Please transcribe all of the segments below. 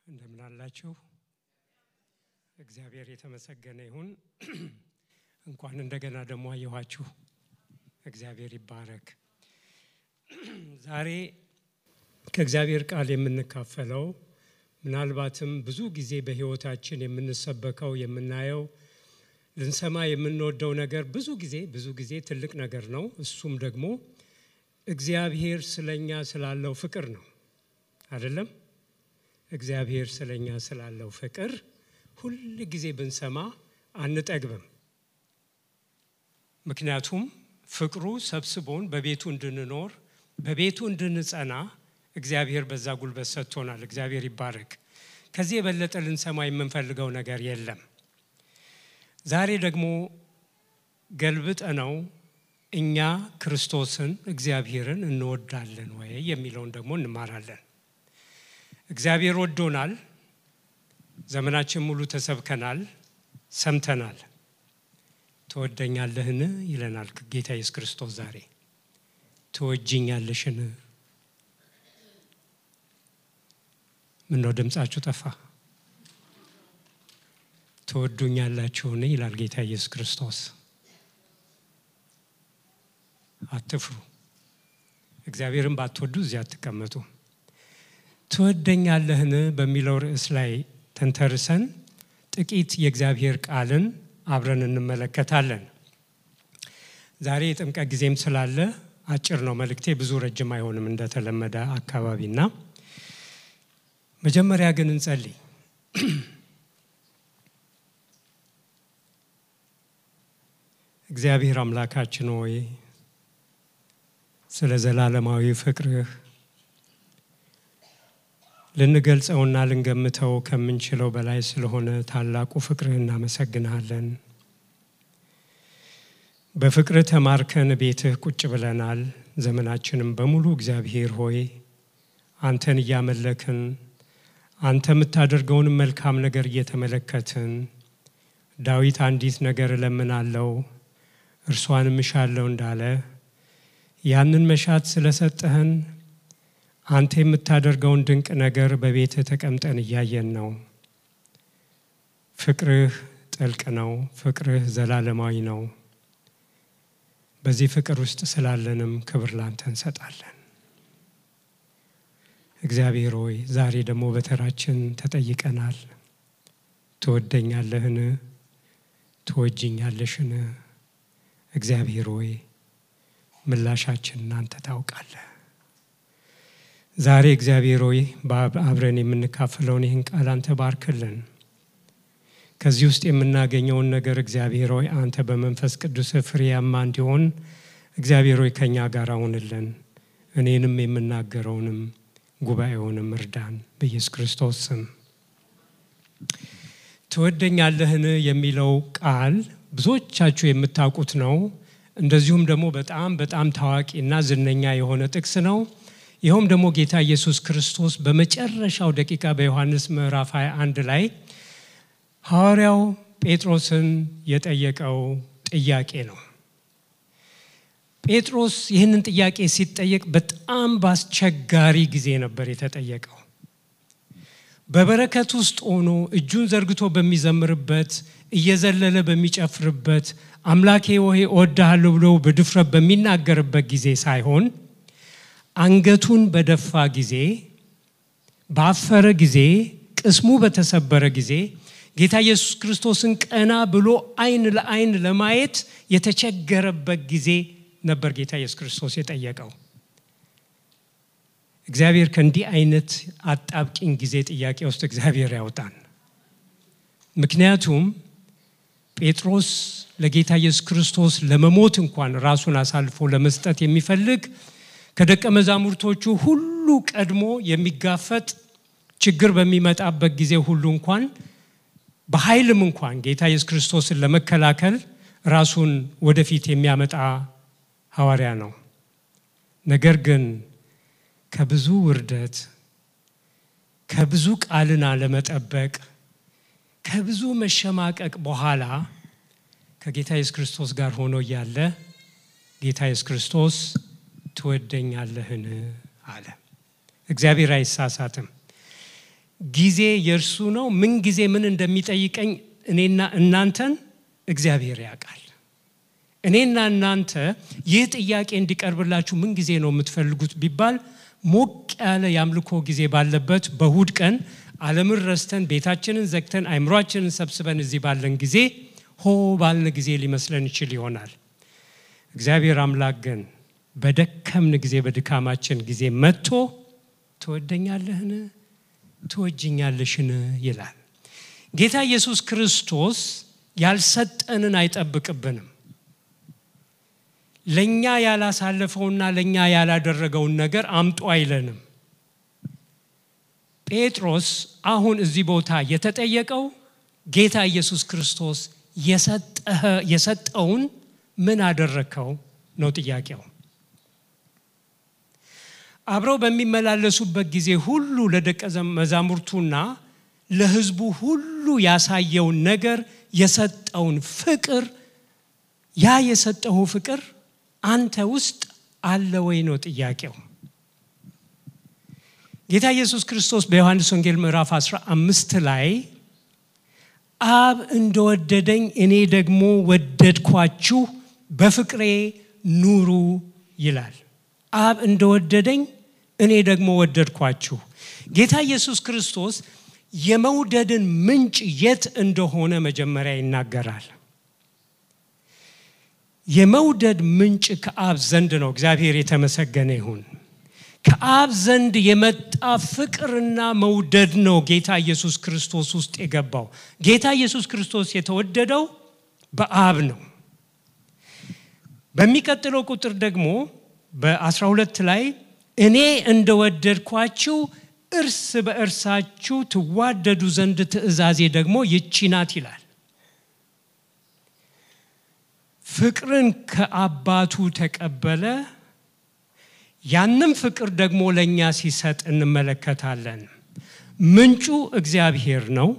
እንደምን አላችሁ? እግዚአብሔር የተመሰገነ ይሁን። እንኳን እንደገና ደግሞ አየኋችሁ። እግዚአብሔር ይባረክ። ዛሬ ከእግዚአብሔር ቃል የምንካፈለው ምናልባትም ብዙ ጊዜ በሕይወታችን የምንሰበከው የምናየው ልንሰማ የምንወደው ነገር ብዙ ጊዜ ብዙ ጊዜ ትልቅ ነገር ነው። እሱም ደግሞ እግዚአብሔር ስለኛ ስላለው ፍቅር ነው። አይደለም? እግዚአብሔር ስለኛ ስላለው ፍቅር ሁል ጊዜ ብንሰማ አንጠግብም። ምክንያቱም ፍቅሩ ሰብስቦን በቤቱ እንድንኖር በቤቱ እንድንጸና እግዚአብሔር በዛ ጉልበት ሰጥቶናል። እግዚአብሔር ይባረክ። ከዚህ የበለጠ ልንሰማ የምንፈልገው ነገር የለም። ዛሬ ደግሞ ገልብጠ ነው እኛ ክርስቶስን እግዚአብሔርን እንወዳለን ወይ የሚለውን ደግሞ እንማራለን። እግዚአብሔር ወዶናል። ዘመናችን ሙሉ ተሰብከናል፣ ሰምተናል። ትወደኛለህን ይለናል ጌታ ኢየሱስ ክርስቶስ ዛሬ። ትወጅኛለሽን? ምነው ድምፃችሁ ጠፋ? ትወዱኛላችሁን ይላል ጌታ ኢየሱስ ክርስቶስ። አትፍሩ። እግዚአብሔርን ባትወዱ እዚያ አትቀመጡ። ትወደኛለህን በሚለው ርዕስ ላይ ተንተርሰን ጥቂት የእግዚአብሔር ቃልን አብረን እንመለከታለን። ዛሬ የጥምቀት ጊዜም ስላለ አጭር ነው መልእክቴ፣ ብዙ ረጅም አይሆንም እንደተለመደ አካባቢና መጀመሪያ ግን እንጸልይ። እግዚአብሔር አምላካችን ሆይ ስለ ዘላለማዊ ፍቅርህ ልንገልጸውና ልንገምተው ከምንችለው በላይ ስለሆነ ታላቁ ፍቅርህ እናመሰግንሃለን። በፍቅርህ ተማርከን ቤትህ ቁጭ ብለናል። ዘመናችንም በሙሉ እግዚአብሔር ሆይ አንተን እያመለክን አንተ የምታደርገውን መልካም ነገር እየተመለከትን ዳዊት አንዲት ነገር እለምናለው እርሷንም እሻለው እንዳለ ያንን መሻት ስለሰጠህን አንተ የምታደርገውን ድንቅ ነገር በቤትህ ተቀምጠን እያየን ነው። ፍቅርህ ጥልቅ ነው። ፍቅርህ ዘላለማዊ ነው። በዚህ ፍቅር ውስጥ ስላለንም ክብር ላንተ እንሰጣለን። እግዚአብሔር ሆይ ዛሬ ደግሞ በተራችን ተጠይቀናል። ትወደኛለህን? ትወጅኛለሽን? እግዚአብሔር ሆይ ምላሻችንን አንተ ታውቃለህ። ዛሬ እግዚአብሔር ሆይ አብረን የምንካፍለውን ይህን ቃል አንተ ባርክልን። ከዚህ ውስጥ የምናገኘውን ነገር እግዚአብሔር ሆይ አንተ በመንፈስ ቅዱስ ፍሬያማ እንዲሆን እግዚአብሔር ሆይ ከእኛ ጋር አሁንልን። እኔንም የምናገረውንም ጉባኤውንም እርዳን በኢየሱስ ክርስቶስ ስም። ትወደኛለህን የሚለው ቃል ብዙዎቻችሁ የምታውቁት ነው። እንደዚሁም ደግሞ በጣም በጣም ታዋቂና ዝነኛ የሆነ ጥቅስ ነው። ይኸውም ደግሞ ጌታ ኢየሱስ ክርስቶስ በመጨረሻው ደቂቃ በዮሐንስ ምዕራፍ 21 ላይ ሐዋርያው ጴጥሮስን የጠየቀው ጥያቄ ነው። ጴጥሮስ ይህንን ጥያቄ ሲጠየቅ በጣም በአስቸጋሪ ጊዜ ነበር የተጠየቀው። በበረከት ውስጥ ሆኖ እጁን ዘርግቶ በሚዘምርበት እየዘለለ በሚጨፍርበት አምላኬ ሆይ እወድሃለሁ ብሎ በድፍረት በሚናገርበት ጊዜ ሳይሆን አንገቱን በደፋ ጊዜ፣ ባፈረ ጊዜ፣ ቅስሙ በተሰበረ ጊዜ ጌታ ኢየሱስ ክርስቶስን ቀና ብሎ ዓይን ለዓይን ለማየት የተቸገረበት ጊዜ ነበር ጌታ ኢየሱስ ክርስቶስ የጠየቀው። እግዚአብሔር ከእንዲህ አይነት አጣብቂኝ ጊዜ ጥያቄ ውስጥ እግዚአብሔር ያውጣን። ምክንያቱም ጴጥሮስ ለጌታ ኢየሱስ ክርስቶስ ለመሞት እንኳን ራሱን አሳልፎ ለመስጠት የሚፈልግ ከደቀ መዛሙርቶቹ ሁሉ ቀድሞ የሚጋፈጥ ችግር በሚመጣበት ጊዜ ሁሉ እንኳን በኃይልም እንኳን ጌታ ኢየሱስ ክርስቶስን ለመከላከል ራሱን ወደፊት የሚያመጣ ሐዋርያ ነው። ነገር ግን ከብዙ ውርደት፣ ከብዙ ቃልን አለመጠበቅ፣ ከብዙ መሸማቀቅ በኋላ ከጌታ ኢየሱስ ክርስቶስ ጋር ሆኖ እያለ ጌታ ኢየሱስ ክርስቶስ ትወደኛለህን አለ። እግዚአብሔር አይሳሳትም። ጊዜ የእርሱ ነው። ምን ጊዜ ምን እንደሚጠይቀኝ እኔና እናንተን እግዚአብሔር ያውቃል። እኔና እናንተ ይህ ጥያቄ እንዲቀርብላችሁ ምን ጊዜ ነው የምትፈልጉት ቢባል ሞቅ ያለ የአምልኮ ጊዜ ባለበት በእሁድ ቀን ዓለምን ረስተን ቤታችንን ዘግተን አይምሯችንን ሰብስበን እዚህ ባለን ጊዜ ሆ ባልን ጊዜ ሊመስለን ይችል ይሆናል። እግዚአብሔር አምላክ ግን በደከምን ጊዜ በድካማችን ጊዜ መጥቶ ትወደኛለህን ትወጅኛለሽን ይላል። ጌታ ኢየሱስ ክርስቶስ ያልሰጠንን አይጠብቅብንም። ለእኛ ያላሳለፈውና ለእኛ ያላደረገውን ነገር አምጦ አይለንም። ጴጥሮስ አሁን እዚህ ቦታ የተጠየቀው ጌታ ኢየሱስ ክርስቶስ የሰጠውን ምን አደረግከው ነው ጥያቄው። አብረው በሚመላለሱበት ጊዜ ሁሉ ለደቀ መዛሙርቱና ለሕዝቡ ሁሉ ያሳየውን ነገር የሰጠውን ፍቅር ያ የሰጠው ፍቅር አንተ ውስጥ አለ ወይ ነው ጥያቄው። ጌታ ኢየሱስ ክርስቶስ በዮሐንስ ወንጌል ምዕራፍ 15 ላይ አብ እንደወደደኝ እኔ ደግሞ ወደድኳችሁ፣ በፍቅሬ ኑሩ ይላል። አብ እንደወደደኝ እኔ ደግሞ ወደድኳችሁ። ጌታ ኢየሱስ ክርስቶስ የመውደድን ምንጭ የት እንደሆነ መጀመሪያ ይናገራል። የመውደድ ምንጭ ከአብ ዘንድ ነው። እግዚአብሔር የተመሰገነ ይሁን። ከአብ ዘንድ የመጣ ፍቅርና መውደድ ነው ጌታ ኢየሱስ ክርስቶስ ውስጥ የገባው። ጌታ ኢየሱስ ክርስቶስ የተወደደው በአብ ነው። በሚቀጥለው ቁጥር ደግሞ በ12 ላይ እኔ እንደወደድኳችሁ እርስ በእርሳችሁ ትዋደዱ ዘንድ ትእዛዜ ደግሞ ይቺ ናት ይላል። ፍቅርን ከአባቱ ተቀበለ። ያንም ፍቅር ደግሞ ለእኛ ሲሰጥ እንመለከታለን። ምንጩ እግዚአብሔር ነው።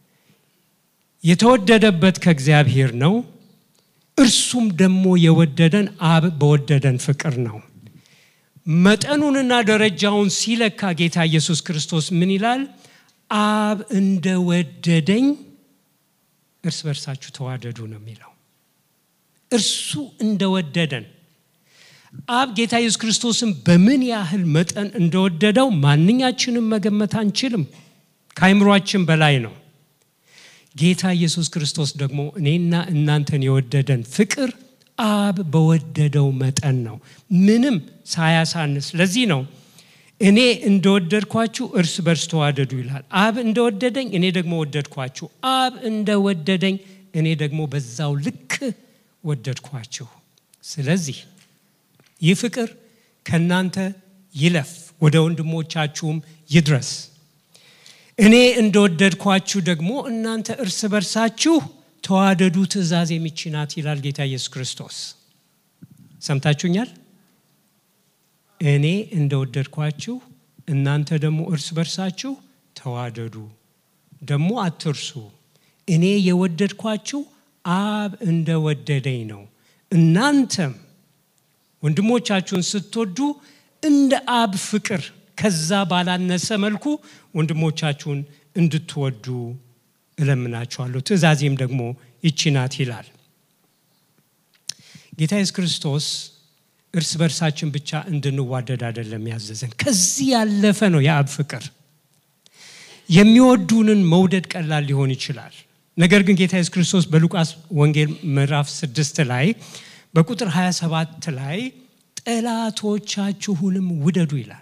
የተወደደበት ከእግዚአብሔር ነው። እርሱም ደግሞ የወደደን አብ በወደደን ፍቅር ነው። መጠኑንና ደረጃውን ሲለካ ጌታ ኢየሱስ ክርስቶስ ምን ይላል? አብ እንደወደደኝ እርስ በርሳችሁ ተዋደዱ ነው የሚለው። እርሱ እንደወደደን አብ ጌታ ኢየሱስ ክርስቶስን በምን ያህል መጠን እንደወደደው ማንኛችንም መገመት አንችልም። ከአይምሯችን በላይ ነው። ጌታ ኢየሱስ ክርስቶስ ደግሞ እኔና እናንተን የወደደን ፍቅር አብ በወደደው መጠን ነው፣ ምንም ሳያሳንስ። ለዚህ ነው እኔ እንደወደድኳችሁ እርስ በርስ ተዋደዱ ይላል። አብ እንደወደደኝ እኔ ደግሞ ወደድኳችሁ። አብ እንደወደደኝ እኔ ደግሞ በዛው ልክ ወደድኳችሁ። ስለዚህ ይህ ፍቅር ከእናንተ ይለፍ፣ ወደ ወንድሞቻችሁም ይድረስ። እኔ እንደወደድኳችሁ ደግሞ እናንተ እርስ በርሳችሁ ተዋደዱ፣ ትእዛዝ የሚችናት ይላል ጌታ ኢየሱስ ክርስቶስ። ሰምታችሁኛል? እኔ እንደወደድኳችሁ እናንተ ደግሞ እርስ በርሳችሁ ተዋደዱ። ደግሞ አትርሱ፣ እኔ የወደድኳችሁ አብ እንደወደደኝ ነው። እናንተም ወንድሞቻችሁን ስትወዱ እንደ አብ ፍቅር ከዛ ባላነሰ መልኩ ወንድሞቻችሁን እንድትወዱ እለምናችኋለሁ። ትእዛዜም ደግሞ ይቺ ናት ይላል ጌታ ኢየሱስ ክርስቶስ። እርስ በርሳችን ብቻ እንድንዋደድ አይደለም ያዘዘን፣ ከዚህ ያለፈ ነው የአብ ፍቅር። የሚወዱንን መውደድ ቀላል ሊሆን ይችላል። ነገር ግን ጌታ ኢየሱስ ክርስቶስ በሉቃስ ወንጌል ምዕራፍ ስድስት ላይ በቁጥር 27 ላይ ጠላቶቻችሁንም ውደዱ ይላል።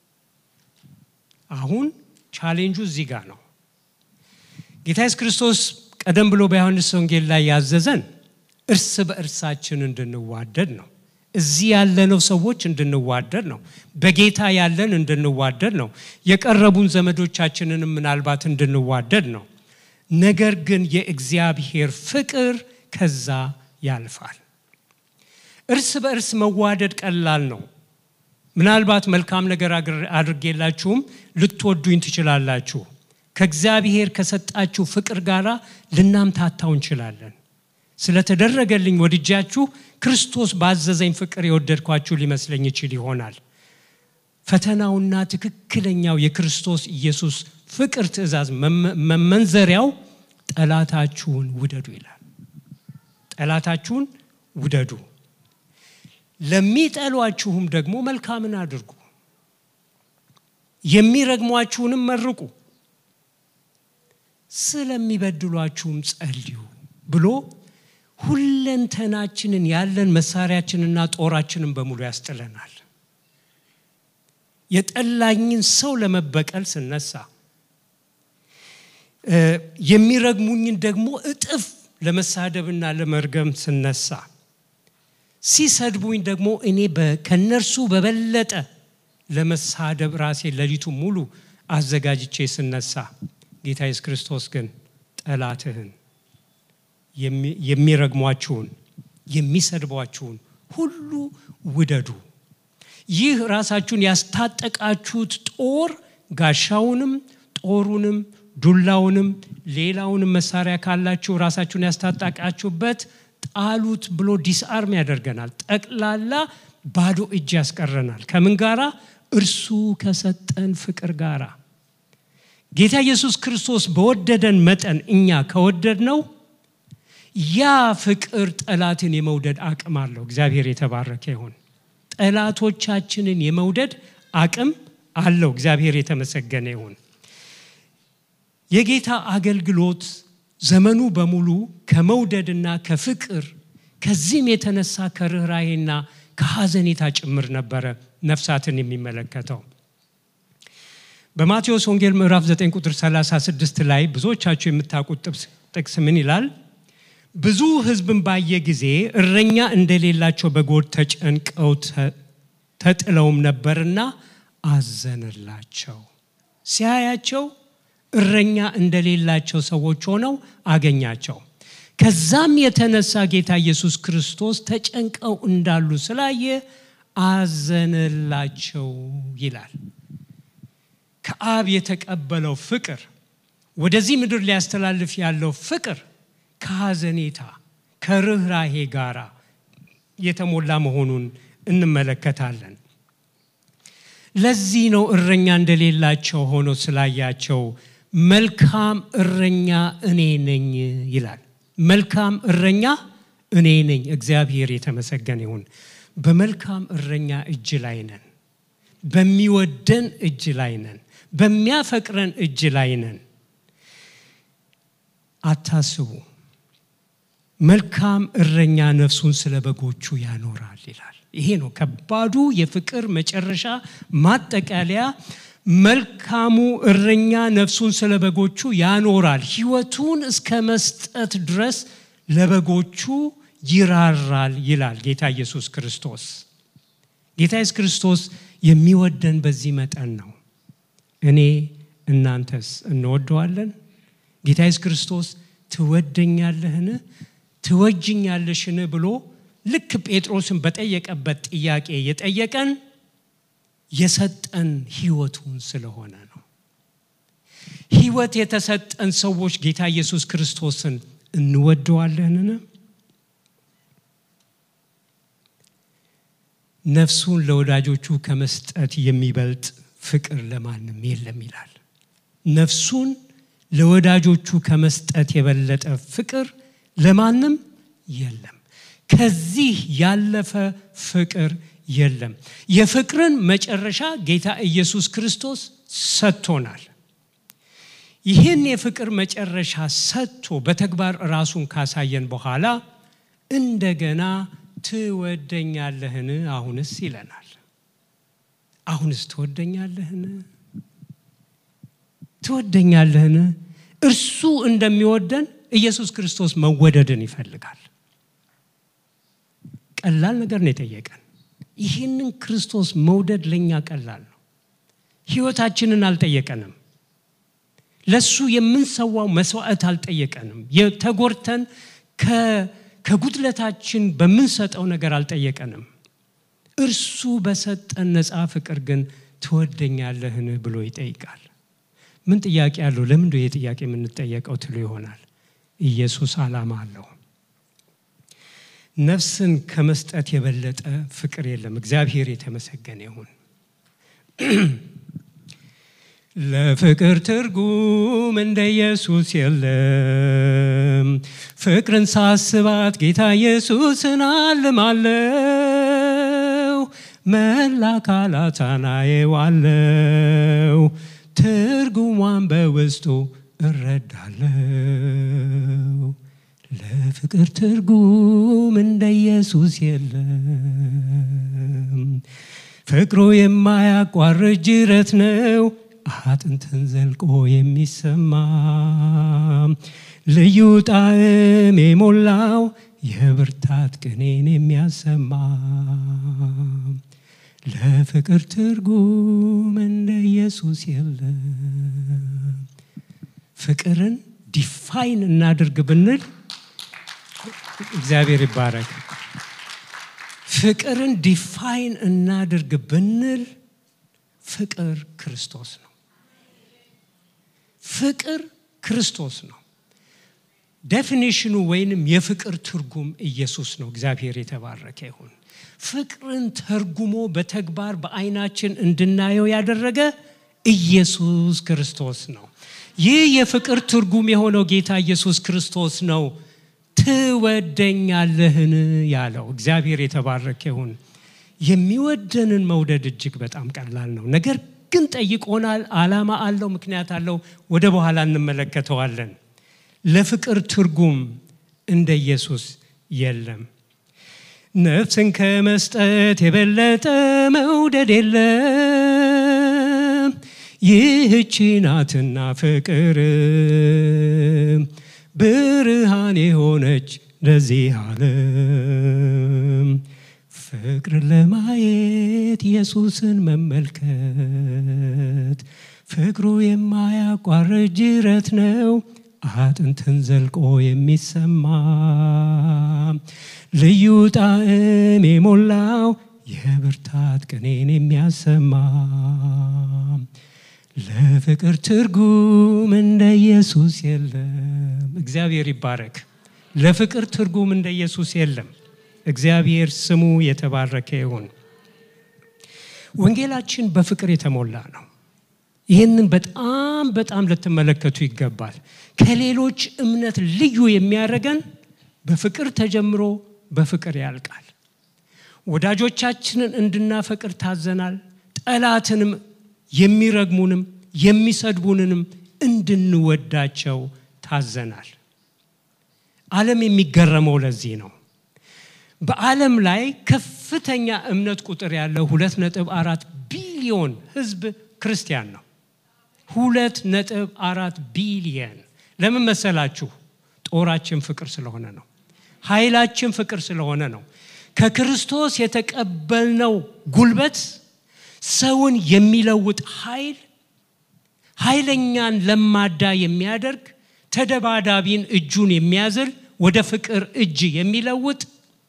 አሁን ቻሌንጁ እዚህ ጋር ነው። ጌታ ኢየሱስ ክርስቶስ ቀደም ብሎ በዮሐንስ ወንጌል ላይ ያዘዘን እርስ በእርሳችን እንድንዋደድ ነው። እዚህ ያለነው ሰዎች እንድንዋደድ ነው። በጌታ ያለን እንድንዋደድ ነው። የቀረቡን ዘመዶቻችንን ምናልባት እንድንዋደድ ነው። ነገር ግን የእግዚአብሔር ፍቅር ከዛ ያልፋል። እርስ በእርስ መዋደድ ቀላል ነው። ምናልባት መልካም ነገር አድርጌላችሁም ልትወዱኝ ትችላላችሁ። ከእግዚአብሔር ከሰጣችሁ ፍቅር ጋር ልናምታታው እንችላለን። ስለተደረገልኝ ወድጃችሁ ክርስቶስ ባዘዘኝ ፍቅር የወደድኳችሁ ሊመስለኝ ይችል ይሆናል። ፈተናውና ትክክለኛው የክርስቶስ ኢየሱስ ፍቅር ትእዛዝ መመንዘሪያው ጠላታችሁን ውደዱ ይላል። ጠላታችሁን ውደዱ፣ ለሚጠሏችሁም ደግሞ መልካምን አድርጉ፣ የሚረግሟችሁንም መርቁ፣ ስለሚበድሏችሁም ጸልዩ ብሎ ሁለንተናችንን ያለን መሳሪያችንና ጦራችንን በሙሉ ያስጥለናል። የጠላኝን ሰው ለመበቀል ስነሳ የሚረግሙኝን ደግሞ እጥፍ ለመሳደብና ለመርገም ስነሳ ሲሰድቡኝ ደግሞ እኔ ከነርሱ በበለጠ ለመሳደብ ራሴ ሌሊቱ ሙሉ አዘጋጅቼ ስነሳ ጌታ ኢየሱስ ክርስቶስ ግን ጠላትህን የሚረግሟችሁን የሚሰድቧችሁን ሁሉ ውደዱ። ይህ ራሳችሁን ያስታጠቃችሁት ጦር ጋሻውንም ጦሩንም ዱላውንም ሌላውንም መሳሪያ ካላችሁ ራሳችሁን ያስታጠቃችሁበት ጣሉት ብሎ ዲስአርም ያደርገናል። ጠቅላላ ባዶ እጅ ያስቀረናል። ከምን ጋራ? እርሱ ከሰጠን ፍቅር ጋራ። ጌታ ኢየሱስ ክርስቶስ በወደደን መጠን እኛ ከወደድ ነው ያ ፍቅር ጠላትን የመውደድ አቅም አለው። እግዚአብሔር የተባረከ ይሁን። ጠላቶቻችንን የመውደድ አቅም አለው። እግዚአብሔር የተመሰገነ ይሁን። የጌታ አገልግሎት ዘመኑ በሙሉ ከመውደድና ከፍቅር ከዚህም የተነሳ ከርኅራሄና ከሐዘኔታ ጭምር ነበረ ነፍሳትን የሚመለከተው። በማቴዎስ ወንጌል ምዕራፍ 9 ቁጥር 36 ላይ ብዙዎቻችሁ የምታውቁት ጥቅስ ምን ይላል? ብዙ ሕዝብን ባየ ጊዜ እረኛ እንደሌላቸው በጎች ተጨንቀው ተጥለውም ነበርና አዘነላቸው። ሲያያቸው እረኛ እንደሌላቸው ሰዎች ሆነው አገኛቸው። ከዛም የተነሳ ጌታ ኢየሱስ ክርስቶስ ተጨንቀው እንዳሉ ስላየ አዘነላቸው ይላል። ከአብ የተቀበለው ፍቅር ወደዚህ ምድር ሊያስተላልፍ ያለው ፍቅር ከሐዘኔታ ከርኅራሄ ጋራ የተሞላ መሆኑን እንመለከታለን። ለዚህ ነው እረኛ እንደሌላቸው ሆኖ ስላያቸው መልካም እረኛ እኔ ነኝ ይላል። መልካም እረኛ እኔ ነኝ። እግዚአብሔር የተመሰገነ ይሁን። በመልካም እረኛ እጅ ላይ ነን። በሚወደን እጅ ላይ ነን። በሚያፈቅረን እጅ ላይ ነን። አታስቡ። መልካም እረኛ ነፍሱን ስለ በጎቹ ያኖራል ይላል። ይሄ ነው ከባዱ የፍቅር መጨረሻ ማጠቃለያ። መልካሙ እረኛ ነፍሱን ስለ በጎቹ ያኖራል፣ ሕይወቱን እስከ መስጠት ድረስ ለበጎቹ ይራራል ይላል ጌታ ኢየሱስ ክርስቶስ። ጌታ ኢየሱስ ክርስቶስ የሚወደን በዚህ መጠን ነው። እኔ እናንተስ እንወደዋለን? ጌታ ኢየሱስ ክርስቶስ ትወደኛለህን ትወጅኛለሽን ብሎ ልክ ጴጥሮስን በጠየቀበት ጥያቄ የጠየቀን የሰጠን ህይወቱን ስለሆነ ነው። ህይወት የተሰጠን ሰዎች ጌታ ኢየሱስ ክርስቶስን እንወደዋለንን? ነፍሱን ለወዳጆቹ ከመስጠት የሚበልጥ ፍቅር ለማንም የለም ይላል። ነፍሱን ለወዳጆቹ ከመስጠት የበለጠ ፍቅር ለማንም የለም። ከዚህ ያለፈ ፍቅር የለም። የፍቅርን መጨረሻ ጌታ ኢየሱስ ክርስቶስ ሰጥቶናል። ይህን የፍቅር መጨረሻ ሰጥቶ በተግባር ራሱን ካሳየን በኋላ እንደገና ትወደኛለህን? አሁንስ ይለናል። አሁንስ ትወደኛለህን? ትወደኛለህን? እርሱ እንደሚወደን ኢየሱስ ክርስቶስ መወደድን ይፈልጋል። ቀላል ነገር ነው የጠየቀን። ይህንን ክርስቶስ መውደድ ለእኛ ቀላል ነው። ህይወታችንን አልጠየቀንም። ለሱ የምንሰዋው መስዋዕት አልጠየቀንም። የተጎርተን ከጉድለታችን በምንሰጠው ነገር አልጠየቀንም። እርሱ በሰጠን ነፃ ፍቅር ግን ትወደኛለህን ብሎ ይጠይቃል። ምን ጥያቄ አለው? ለምንድ ይህ ጥያቄ የምንጠየቀው ትሉ ይሆናል። ኢየሱስ ዓላማ አለው። ነፍስን ከመስጠት የበለጠ ፍቅር የለም። እግዚአብሔር የተመሰገነ ይሁን። ለፍቅር ትርጉም እንደ ኢየሱስ የለም። ፍቅርን ሳስባት ጌታ ኢየሱስን አልማለው፣ መላ አካላቷን አየዋለው፣ ትርጉሟን በውስጡ እረዳለው። ለፍቅር ትርጉም እንደ ኢየሱስ የለም። ፍቅሩ የማያቋርጥ ጅረት ነው፣ አጥንትን ዘልቆ የሚሰማ ልዩ ጣዕም የሞላው የብርታት ቅኔን የሚያሰማ ለፍቅር ትርጉም እንደ ኢየሱስ የለም። ፍቅርን ዲፋይን እናድርግ ብንል እግዚአብሔር ይባረክ። ፍቅርን ዲፋይን እናድርግ ብንል ፍቅር ክርስቶስ ነው። ፍቅር ክርስቶስ ነው። ዴፊኒሽኑ ወይንም የፍቅር ትርጉም ኢየሱስ ነው። እግዚአብሔር የተባረከ ይሁን። ፍቅርን ተርጉሞ በተግባር በዓይናችን እንድናየው ያደረገ ኢየሱስ ክርስቶስ ነው። ይህ የፍቅር ትርጉም የሆነው ጌታ ኢየሱስ ክርስቶስ ነው። ትወደኛለህን ያለው እግዚአብሔር የተባረከ ይሁን። የሚወደንን መውደድ እጅግ በጣም ቀላል ነው። ነገር ግን ጠይቆናል። ዓላማ አለው፣ ምክንያት አለው። ወደ በኋላ እንመለከተዋለን። ለፍቅር ትርጉም እንደ ኢየሱስ የለም። ነፍስን ከመስጠት የበለጠ መውደድ የለም። ይህቺ ናትና ፍቅር ብርሃን የሆነች ለዚህ ዓለም ፍቅር ለማየት ኢየሱስን መመልከት ፍቅሩ የማያቋርጥ ጅረት ነው አጥንትን ዘልቆ የሚሰማ ልዩ ጣዕም የሞላው የብርታት ቅኔን የሚያሰማ ለፍቅር ትርጉም እንደ ኢየሱስ የለም። እግዚአብሔር ይባረክ። ለፍቅር ትርጉም እንደ ኢየሱስ የለም። እግዚአብሔር ስሙ የተባረከ ይሁን። ወንጌላችን በፍቅር የተሞላ ነው። ይህንን በጣም በጣም ልትመለከቱ ይገባል። ከሌሎች እምነት ልዩ የሚያደርገን በፍቅር ተጀምሮ በፍቅር ያልቃል። ወዳጆቻችንን እንድናፈቅር ታዘናል። ጠላትንም የሚረግሙንም የሚሰድቡንንም እንድንወዳቸው ታዘናል። ዓለም የሚገረመው ለዚህ ነው። በዓለም ላይ ከፍተኛ እምነት ቁጥር ያለው ሁለት ነጥብ አራት ቢሊዮን ሕዝብ ክርስቲያን ነው። ሁለት ነጥብ አራት ቢሊየን ለምን መሰላችሁ? ጦራችን ፍቅር ስለሆነ ነው። ኃይላችን ፍቅር ስለሆነ ነው። ከክርስቶስ የተቀበልነው ጉልበት ሰውን የሚለውጥ ኃይል፣ ኃይለኛን ለማዳ የሚያደርግ ተደባዳቢን እጁን የሚያዝል ወደ ፍቅር እጅ የሚለውጥ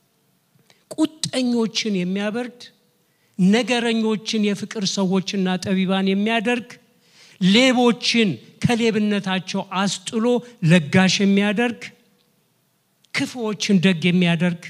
ቁጠኞችን የሚያበርድ ነገረኞችን የፍቅር ሰዎችና ጠቢባን የሚያደርግ ሌቦችን ከሌብነታቸው አስጥሎ ለጋሽ የሚያደርግ ክፉዎችን ደግ የሚያደርግ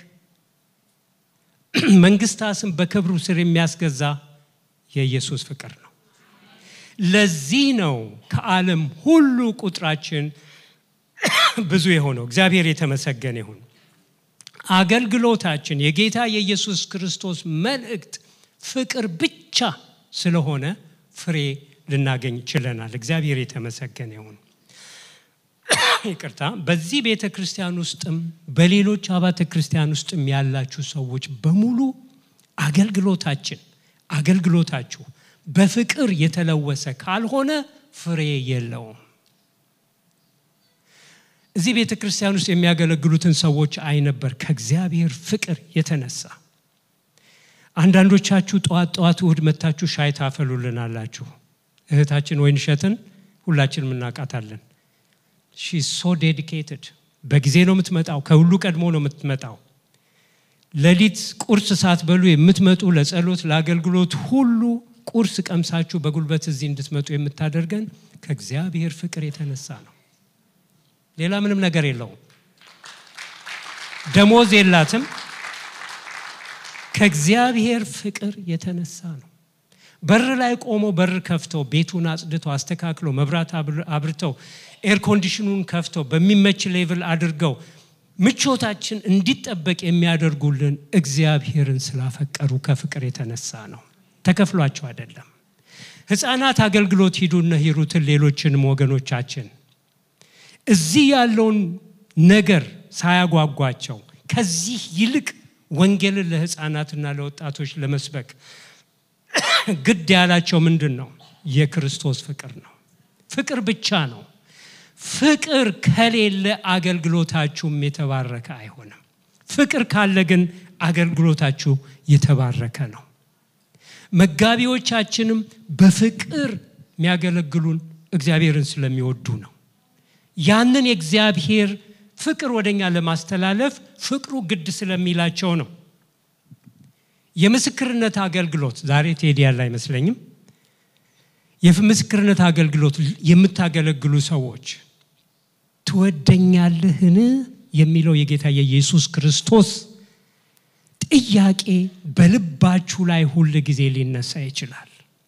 መንግስታትን በክብሩ ስር የሚያስገዛ የኢየሱስ ፍቅር ነው። ለዚህ ነው ከዓለም ሁሉ ቁጥራችን ብዙ የሆነው። እግዚአብሔር የተመሰገነ ይሁን። አገልግሎታችን የጌታ የኢየሱስ ክርስቶስ መልእክት ፍቅር ብቻ ስለሆነ ፍሬ ልናገኝ ችለናል። እግዚአብሔር የተመሰገነ ይሁን። ይቅርታ። በዚህ ቤተ ክርስቲያን ውስጥም በሌሎች አባተ ክርስቲያን ውስጥም ያላችሁ ሰዎች በሙሉ አገልግሎታችን አገልግሎታችሁ በፍቅር የተለወሰ ካልሆነ ፍሬ የለውም። እዚህ ቤተ ክርስቲያን ውስጥ የሚያገለግሉትን ሰዎች አይ ነበር ከእግዚአብሔር ፍቅር የተነሳ አንዳንዶቻችሁ ጠዋት ጠዋት እሁድ መታችሁ ሻይ ታፈሉልናላችሁ። እህታችን ወይንሸትን ሁላችንም እናውቃታለን። ሺ ሶ ዴዲኬትድ በጊዜ ነው የምትመጣው። ከሁሉ ቀድሞ ነው የምትመጣው። ሌሊት ቁርስ ሳትበሉ የምትመጡ ለጸሎት ለአገልግሎት ሁሉ ቁርስ ቀምሳችሁ በጉልበት እዚህ እንድትመጡ የምታደርገን ከእግዚአብሔር ፍቅር የተነሳ ነው። ሌላ ምንም ነገር የለውም። ደሞዝ የላትም። ከእግዚአብሔር ፍቅር የተነሳ ነው። በር ላይ ቆመው በር ከፍተው ቤቱን አጽድተው አስተካክለው መብራት አብርተው ኤር ኮንዲሽኑን ከፍተው በሚመች ሌቭል አድርገው ምቾታችን እንዲጠበቅ የሚያደርጉልን እግዚአብሔርን ስላፈቀሩ ከፍቅር የተነሳ ነው። ተከፍሏቸው አይደለም። ህፃናት አገልግሎት ሂዱና ሂሩትን ሌሎችንም ወገኖቻችን እዚህ ያለውን ነገር ሳያጓጓቸው ከዚህ ይልቅ ወንጌልን ለህፃናትና ለወጣቶች ለመስበክ ግድ ያላቸው ምንድን ነው? የክርስቶስ ፍቅር ነው። ፍቅር ብቻ ነው። ፍቅር ከሌለ አገልግሎታችሁም የተባረከ አይሆንም። ፍቅር ካለ ግን አገልግሎታችሁ የተባረከ ነው። መጋቢዎቻችንም በፍቅር የሚያገለግሉን እግዚአብሔርን ስለሚወዱ ነው። ያንን የእግዚአብሔር ፍቅር ወደኛ ለማስተላለፍ ፍቅሩ ግድ ስለሚላቸው ነው። የምስክርነት አገልግሎት ዛሬ ቴዲ ያለ አይመስለኝም። የምስክርነት አገልግሎት የምታገለግሉ ሰዎች ትወደኛለህን የሚለው የጌታ የኢየሱስ ክርስቶስ ጥያቄ በልባችሁ ላይ ሁል ጊዜ ሊነሳ ይችላል።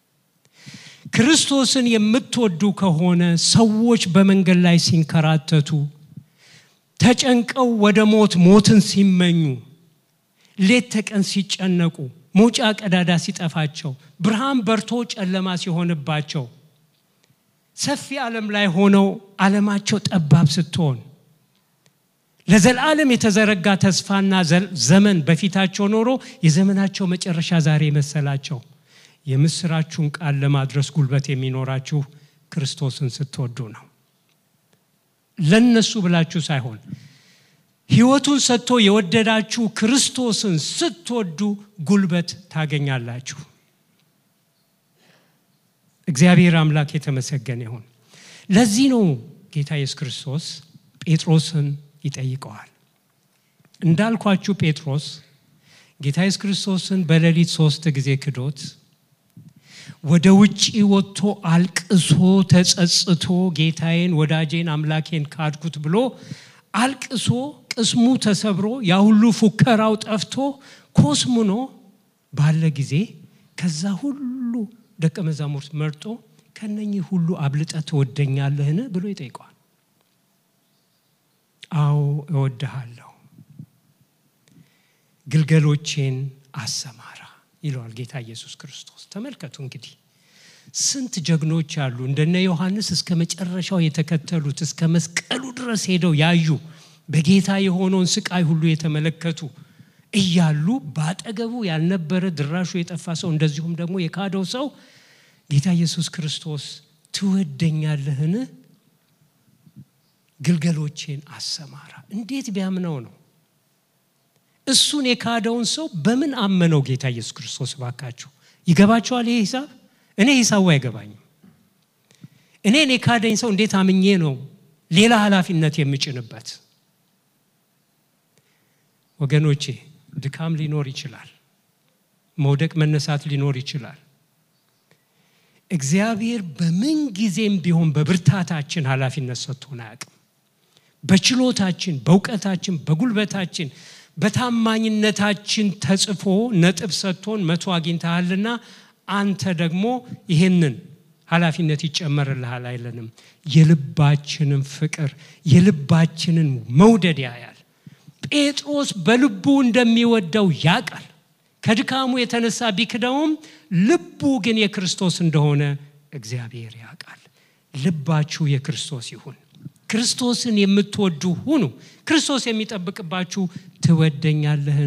ክርስቶስን የምትወዱ ከሆነ ሰዎች በመንገድ ላይ ሲንከራተቱ፣ ተጨንቀው ወደ ሞት ሞትን ሲመኙ፣ ሌት ተቀን ሲጨነቁ፣ መውጫ ቀዳዳ ሲጠፋቸው፣ ብርሃን በርቶ ጨለማ ሲሆንባቸው፣ ሰፊ ዓለም ላይ ሆነው ዓለማቸው ጠባብ ስትሆን ለዘላለም የተዘረጋ ተስፋና ዘመን በፊታቸው ኖሮ የዘመናቸው መጨረሻ ዛሬ መሰላቸው። የምስራችሁን ቃል ለማድረስ ጉልበት የሚኖራችሁ ክርስቶስን ስትወዱ ነው። ለነሱ ብላችሁ ሳይሆን ሕይወቱን ሰጥቶ የወደዳችሁ ክርስቶስን ስትወዱ ጉልበት ታገኛላችሁ። እግዚአብሔር አምላክ የተመሰገነ ይሁን። ለዚህ ነው ጌታ ኢየሱስ ክርስቶስ ጴጥሮስን ይጠይቀዋል። እንዳልኳችሁ ጴጥሮስ ጌታ ኢየሱስ ክርስቶስን በሌሊት ሶስት ጊዜ ክዶት ወደ ውጭ ወጥቶ አልቅሶ ተጸጽቶ ጌታዬን ወዳጄን አምላኬን ካድኩት ብሎ አልቅሶ ቅስሙ ተሰብሮ ያ ሁሉ ፉከራው ጠፍቶ ኮስሙኖ ባለ ጊዜ ከዛ ሁሉ ደቀ መዛሙርት መርጦ ከነኚህ ሁሉ አብልጠ ትወደኛለህን ብሎ ይጠይቀዋል። አዎ እወድሃለሁ፣ ግልገሎቼን አሰማራ ይለዋል ጌታ ኢየሱስ ክርስቶስ። ተመልከቱ እንግዲህ ስንት ጀግኖች አሉ እንደነ ዮሐንስ እስከ መጨረሻው የተከተሉት እስከ መስቀሉ ድረስ ሄደው ያዩ በጌታ የሆነውን ስቃይ ሁሉ የተመለከቱ እያሉ በአጠገቡ ያልነበረ ድራሹ የጠፋ ሰው እንደዚሁም ደግሞ የካደው ሰው ጌታ ኢየሱስ ክርስቶስ ትወደኛለህን? ግልገሎቼን አሰማራ። እንዴት ቢያምነው ነው? እሱን የካደውን ሰው በምን አመነው ጌታ ኢየሱስ ክርስቶስ? ባካችሁ ይገባቸዋል ይሄ ሂሳብ? እኔ ሂሳቡ አይገባኝም። እኔን የካደኝ ሰው እንዴት አምኜ ነው ሌላ ኃላፊነት የምጭንበት? ወገኖቼ ድካም ሊኖር ይችላል። መውደቅ መነሳት ሊኖር ይችላል። እግዚአብሔር በምን ጊዜም ቢሆን በብርታታችን ኃላፊነት ሰጥቶን አያውቅም። በችሎታችን፣ በእውቀታችን፣ በጉልበታችን፣ በታማኝነታችን ተጽፎ ነጥብ ሰጥቶን መቶ አግኝተሃልና አንተ ደግሞ ይህንን ኃላፊነት ይጨመርልሃል አይለንም። የልባችንን ፍቅር የልባችንን መውደድ ያያል። ጴጥሮስ በልቡ እንደሚወደው ያውቃል። ከድካሙ የተነሳ ቢክደውም ልቡ ግን የክርስቶስ እንደሆነ እግዚአብሔር ያውቃል። ልባችሁ የክርስቶስ ይሁን። ክርስቶስን የምትወዱ ሁኑ። ክርስቶስ የሚጠብቅባችሁ ትወደኛለህን?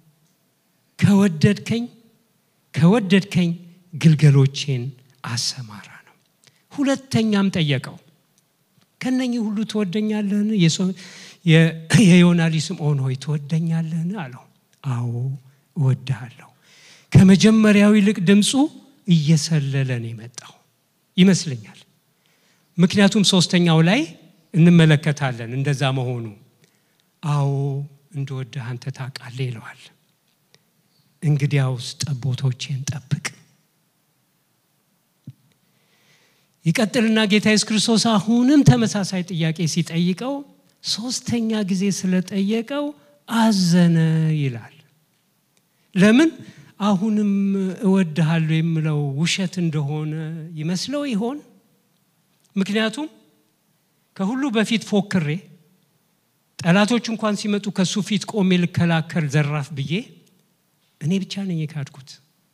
ከወደድከኝ ከወደድከኝ ግልገሎቼን አሰማራ ነው። ሁለተኛም ጠየቀው ከነኚህ ሁሉ ትወደኛለህን? የዮና ልጅ ስምዖን ሆይ ትወደኛለህን አለው። አዎ እወድሃለሁ። ከመጀመሪያው ይልቅ ድምፁ እየሰለለ ነው የመጣው ይመስለኛል። ምክንያቱም ሶስተኛው ላይ እንመለከታለን እንደዛ መሆኑ። አዎ እንደወድህ አንተ ታውቃለህ ይለዋል። እንግዲያውስ ጠቦቶቼን ጠብቅ። ይቀጥልና ጌታ ኢየሱስ ክርስቶስ አሁንም ተመሳሳይ ጥያቄ ሲጠይቀው ሶስተኛ ጊዜ ስለጠየቀው አዘነ ይላል። ለምን? አሁንም እወድሃለሁ የምለው ውሸት እንደሆነ ይመስለው ይሆን? ምክንያቱም ከሁሉ በፊት ፎክሬ ጠላቶች እንኳን ሲመጡ ከሱ ፊት ቆሜ ልከላከል ዘራፍ ብዬ እኔ ብቻ ነኝ የካድኩት።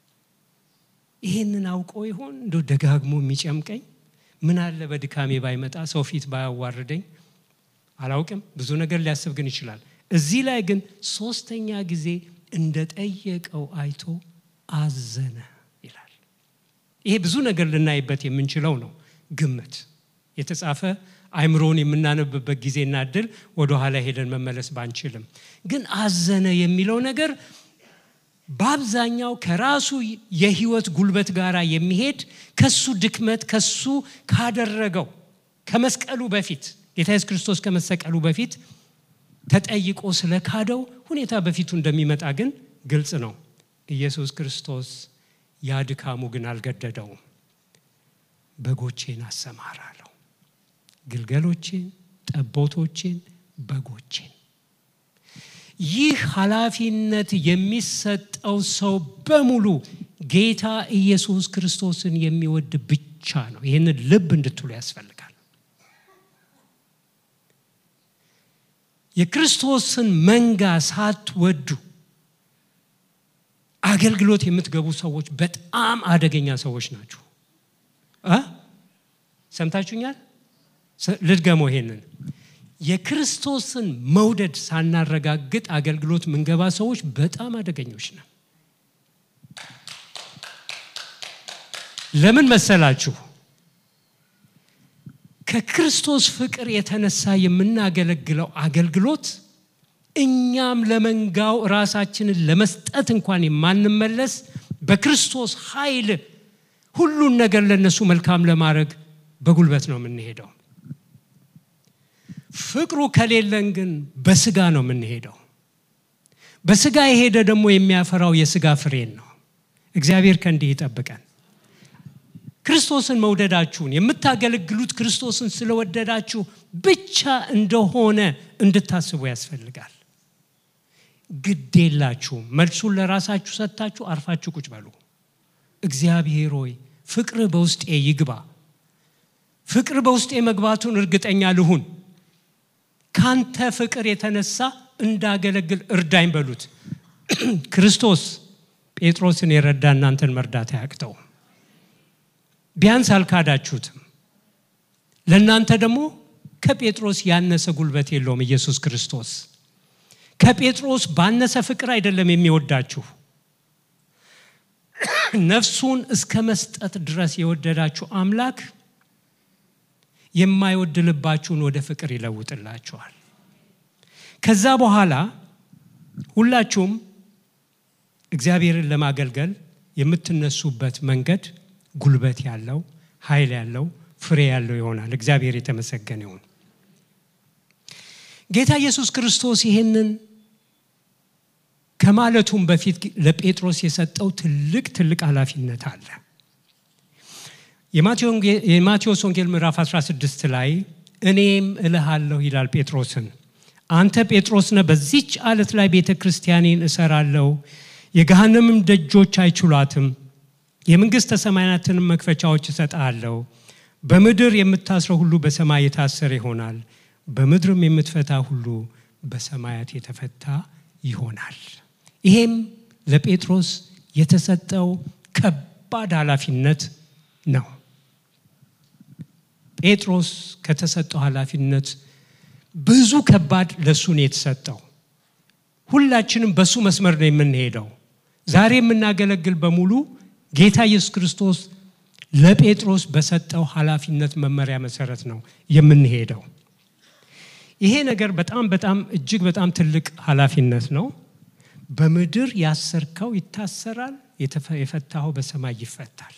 ይሄንን አውቆ ይሆን እንደው ደጋግሞ የሚጨምቀኝ? ምን አለ በድካሜ ባይመጣ ሰው ፊት ባያዋርደኝ? አላውቅም። ብዙ ነገር ሊያስብ ግን ይችላል። እዚህ ላይ ግን ሶስተኛ ጊዜ እንደጠየቀው አይቶ አዘነ ይላል። ይሄ ብዙ ነገር ልናይበት የምንችለው ነው። ግምት የተጻፈ አይምሮን የምናነብበት ጊዜና እድል ወደ ኋላ ሄደን መመለስ ባንችልም፣ ግን አዘነ የሚለው ነገር በአብዛኛው ከራሱ የህይወት ጉልበት ጋር የሚሄድ ከሱ ድክመት ከሱ ካደረገው ከመስቀሉ በፊት ጌታ ኢየሱስ ክርስቶስ ከመሰቀሉ በፊት ተጠይቆ ስለ ካደው ሁኔታ በፊቱ እንደሚመጣ ግን ግልጽ ነው። ኢየሱስ ክርስቶስ ያ ድካሙ ግን አልገደደውም። በጎቼን አሰማራ አለው። ግልገሎቼን፣ ጠቦቶቼን፣ በጎቼን ይህ ኃላፊነት የሚሰጠው ሰው በሙሉ ጌታ ኢየሱስ ክርስቶስን የሚወድ ብቻ ነው። ይህንን ልብ እንድትሉ ያስፈልጋል። የክርስቶስን መንጋ ሳትወዱ አገልግሎት የምትገቡ ሰዎች በጣም አደገኛ ሰዎች ናችሁ። ሰምታችሁኛል? ልድገመው ይሄንን የክርስቶስን መውደድ ሳናረጋግጥ አገልግሎት ምንገባ ሰዎች በጣም አደገኞች ነን። ለምን መሰላችሁ? ከክርስቶስ ፍቅር የተነሳ የምናገለግለው አገልግሎት እኛም ለመንጋው ራሳችንን ለመስጠት እንኳን የማንመለስ በክርስቶስ ኃይል ሁሉን ነገር ለነሱ መልካም ለማድረግ በጉልበት ነው የምንሄደው። ፍቅሩ ከሌለን ግን በስጋ ነው የምንሄደው። በስጋ የሄደ ደግሞ የሚያፈራው የስጋ ፍሬን ነው። እግዚአብሔር ከእንዲህ ይጠብቀን። ክርስቶስን መውደዳችሁን የምታገለግሉት ክርስቶስን ስለወደዳችሁ ብቻ እንደሆነ እንድታስቡ ያስፈልጋል። ግድ የላችሁም። መልሱን ለራሳችሁ ሰጥታችሁ አርፋችሁ ቁጭ በሉ። እግዚአብሔር ሆይ ፍቅር በውስጤ ይግባ። ፍቅር በውስጤ መግባቱን እርግጠኛ ልሁን። ካንተ ፍቅር የተነሳ እንዳገለግል እርዳኝ በሉት። ክርስቶስ ጴጥሮስን የረዳ እናንተን መርዳት አያቅተው። ቢያንስ አልካዳችሁትም። ለእናንተ ደግሞ ከጴጥሮስ ያነሰ ጉልበት የለውም ኢየሱስ ክርስቶስ። ከጴጥሮስ ባነሰ ፍቅር አይደለም የሚወዳችሁ ነፍሱን እስከ መስጠት ድረስ የወደዳችሁ አምላክ የማይወድ ልባችሁን ወደ ፍቅር ይለውጥላችኋል። ከዛ በኋላ ሁላችሁም እግዚአብሔርን ለማገልገል የምትነሱበት መንገድ ጉልበት ያለው ኃይል ያለው ፍሬ ያለው ይሆናል። እግዚአብሔር የተመሰገነ ይሁን። ጌታ ኢየሱስ ክርስቶስ ይህንን ከማለቱም በፊት ለጴጥሮስ የሰጠው ትልቅ ትልቅ ኃላፊነት አለ። የማቴዎስ ወንጌል ምዕራፍ 16 ላይ እኔም እልሃለሁ ይላል ጴጥሮስን፣ አንተ ጴጥሮስ ነህ፣ በዚች አለት ላይ ቤተ ክርስቲያኔን እሰራለሁ፣ የገሃነምም ደጆች አይችሏትም። የመንግሥተ ሰማያትንም መክፈቻዎች እሰጥሃለሁ። በምድር የምታስረው ሁሉ በሰማይ የታሰረ ይሆናል፣ በምድርም የምትፈታ ሁሉ በሰማያት የተፈታ ይሆናል። ይሄም ለጴጥሮስ የተሰጠው ከባድ ኃላፊነት ነው። ጴጥሮስ ከተሰጠው ኃላፊነት ብዙ ከባድ ለእሱ ነው የተሰጠው። ሁላችንም በሱ መስመር ነው የምንሄደው። ዛሬ የምናገለግል በሙሉ ጌታ ኢየሱስ ክርስቶስ ለጴጥሮስ በሰጠው ኃላፊነት መመሪያ መሰረት ነው የምንሄደው። ይሄ ነገር በጣም በጣም እጅግ በጣም ትልቅ ኃላፊነት ነው። በምድር ያሰርከው ይታሰራል፣ የፈታኸው በሰማይ ይፈታል።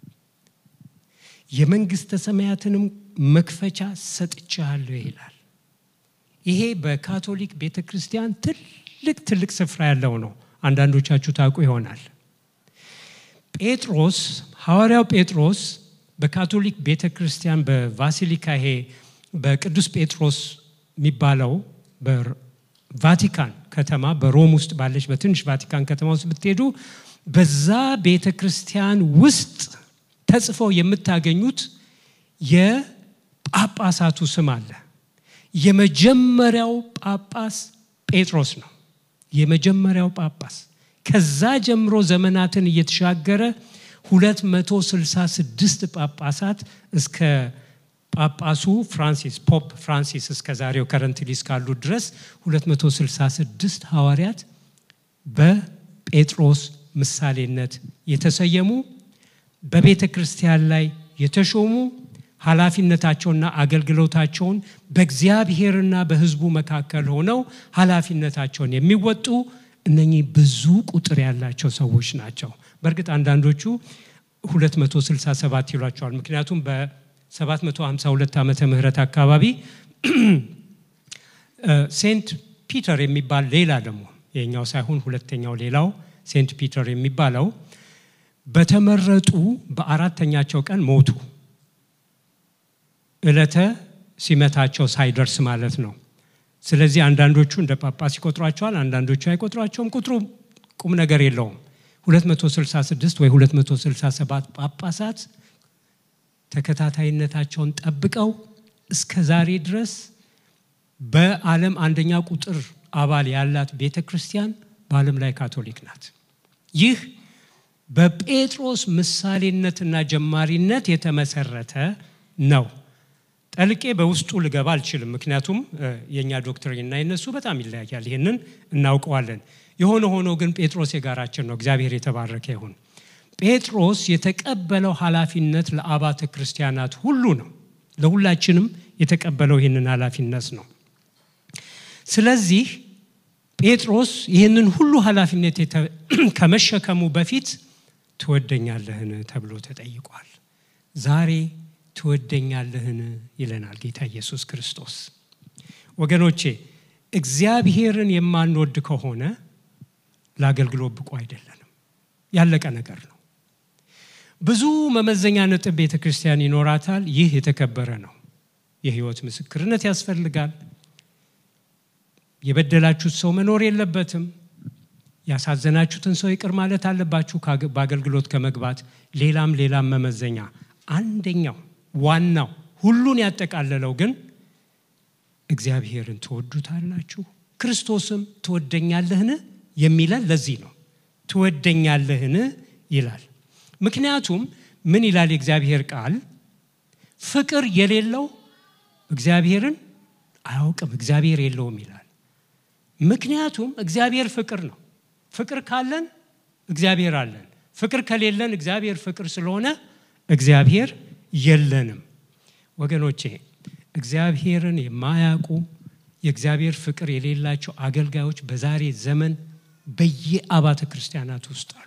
የመንግስተ ሰማያትንም መክፈቻ ሰጥቻለሁ ይላል። ይሄ በካቶሊክ ቤተ ክርስቲያን ትልቅ ትልቅ ስፍራ ያለው ነው። አንዳንዶቻችሁ ታውቁ ይሆናል። ጴጥሮስ ሐዋርያው ጴጥሮስ በካቶሊክ ቤተ ክርስቲያን በቫሲሊካ ይሄ በቅዱስ ጴጥሮስ የሚባለው በቫቲካን ከተማ በሮም ውስጥ ባለች በትንሽ ቫቲካን ከተማ ውስጥ ብትሄዱ በዛ ቤተ ክርስቲያን ውስጥ ተጽፈው የምታገኙት የጳጳሳቱ ስም አለ። የመጀመሪያው ጳጳስ ጴጥሮስ ነው። የመጀመሪያው ጳጳስ ከዛ ጀምሮ ዘመናትን እየተሻገረ 266 ጳጳሳት እስከ ጳጳሱ ፍራንሲስ ፖፕ ፍራንሲስ እስከ ዛሬው ከረንትሊ እስካሉ ድረስ 266 ሐዋርያት በጴጥሮስ ምሳሌነት የተሰየሙ በቤተ ክርስቲያን ላይ የተሾሙ ኃላፊነታቸውና አገልግሎታቸውን በእግዚአብሔርና በሕዝቡ መካከል ሆነው ኃላፊነታቸውን የሚወጡ እነኚህ ብዙ ቁጥር ያላቸው ሰዎች ናቸው። በእርግጥ አንዳንዶቹ 267 ይሏቸዋል። ምክንያቱም በ752 ዓመተ ምህረት አካባቢ ሴንት ፒተር የሚባል ሌላ ደግሞ የኛው ሳይሆን ሁለተኛው ሌላው ሴንት ፒተር የሚባለው በተመረጡ በአራተኛቸው ቀን ሞቱ። ዕለተ ሲመታቸው ሳይደርስ ማለት ነው። ስለዚህ አንዳንዶቹ እንደ ጳጳስ ይቆጥሯቸዋል፣ አንዳንዶቹ አይቆጥሯቸውም። ቁጥሩ ቁም ነገር የለውም። 266 ወይ 267 ጳጳሳት ተከታታይነታቸውን ጠብቀው እስከ ዛሬ ድረስ በዓለም አንደኛ ቁጥር አባል ያላት ቤተ ክርስቲያን በዓለም ላይ ካቶሊክ ናት። ይህ በጴጥሮስ ምሳሌነትና ጀማሪነት የተመሰረተ ነው። ጠልቄ በውስጡ ልገባ አልችልም። ምክንያቱም የእኛ ዶክትሪንና የነሱ በጣም ይለያያል። ይህንን እናውቀዋለን። የሆነ ሆኖ ግን ጴጥሮስ የጋራችን ነው። እግዚአብሔር የተባረከ ይሁን። ጴጥሮስ የተቀበለው ኃላፊነት ለአባተ ክርስቲያናት ሁሉ ነው። ለሁላችንም የተቀበለው ይህንን ኃላፊነት ነው። ስለዚህ ጴጥሮስ ይህንን ሁሉ ኃላፊነት ከመሸከሙ በፊት ትወደኛለህን ተብሎ ተጠይቋል። ዛሬ ትወደኛለህን ይለናል ጌታ ኢየሱስ ክርስቶስ። ወገኖቼ እግዚአብሔርን የማንወድ ከሆነ ለአገልግሎት ብቁ አይደለንም። ያለቀ ነገር ነው። ብዙ መመዘኛ ነጥብ ቤተ ክርስቲያን ይኖራታል። ይህ የተከበረ ነው። የህይወት ምስክርነት ያስፈልጋል። የበደላችሁት ሰው መኖር የለበትም። ያሳዘናችሁትን ሰው ይቅር ማለት አለባችሁ በአገልግሎት ከመግባት ሌላም ሌላም መመዘኛ አንደኛው ዋናው ሁሉን ያጠቃለለው ግን እግዚአብሔርን ትወዱታላችሁ፣ ክርስቶስም ትወደኛለህን የሚለን ለዚህ ነው። ትወደኛለህን ይላል። ምክንያቱም ምን ይላል የእግዚአብሔር ቃል? ፍቅር የሌለው እግዚአብሔርን አያውቅም፣ እግዚአብሔር የለውም ይላል። ምክንያቱም እግዚአብሔር ፍቅር ነው። ፍቅር ካለን እግዚአብሔር አለን። ፍቅር ከሌለን እግዚአብሔር ፍቅር ስለሆነ እግዚአብሔር የለንም። ወገኖቼ እግዚአብሔርን የማያውቁ የእግዚአብሔር ፍቅር የሌላቸው አገልጋዮች በዛሬ ዘመን በየአባተ ክርስቲያናት ውስጥ አሉ።